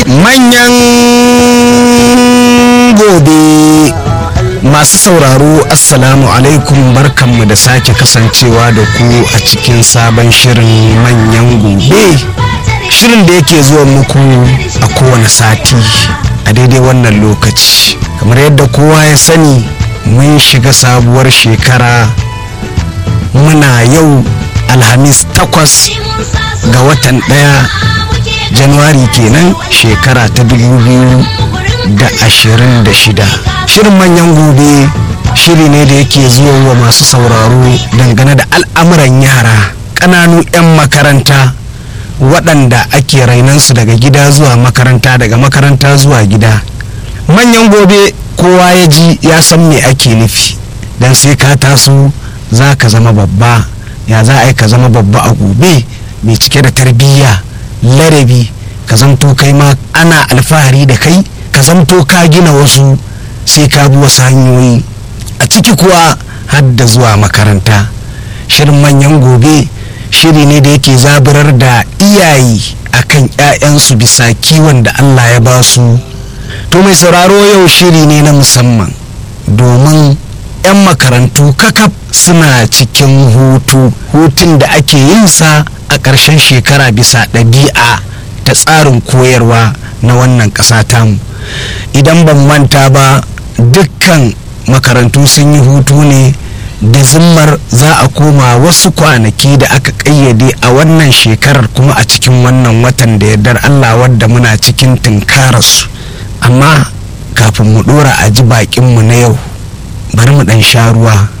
manyan gobe masu sauraro assalamu alaikum barkanmu da sake kasancewa da ku a cikin sabon shirin manyan gobe shirin da yake zuwa muku a kowane sati a daidai wannan lokaci kamar yadda kowa ya sani mun shiga sabuwar shekara muna yau alhamis takwas ga watan ɗaya januwari kenan shekara ta dubu biyu da ashirin da shida shirin manyan gobe shiri ne da yake zuwa wa masu sauraro dangane da al'amuran yara ƙananu 'yan makaranta waɗanda ake rainansu daga gida zuwa makaranta daga makaranta zuwa gida manyan gobe kowa ya ji ya san me ake nufi don sai ka taso za ka zama babba ya za a yi ka zama babba a gobe mai cike da tarbiyya larabi ka zamto kai ma ana alfahari da kai ka zamto ka gina wasu sai ka bi wasu hanyoyi a ciki kuwa har da zuwa makaranta shirin manyan gobe shiri ne da yake zaburar da iyaye akan 'ya'yansu bisa kiwon da allah ya ba su to mai sauraro yau shiri ne na musamman domin 'yan makarantu kakaf suna cikin hutu hutun da ake yin sa a ƙarshen shekara bisa ɗabi'a ta tsarin koyarwa na wannan ƙasa tamu idan ban manta ba dukkan makarantu sun yi hutu ne da zimmar za a koma wasu kwanaki da aka ƙayyade a wannan shekarar kuma a cikin wannan watan da yardar allah wadda muna cikin tunkararsu amma kafin mu ɗora a ji baƙinmu na yau bari mu ɗan sha ruwa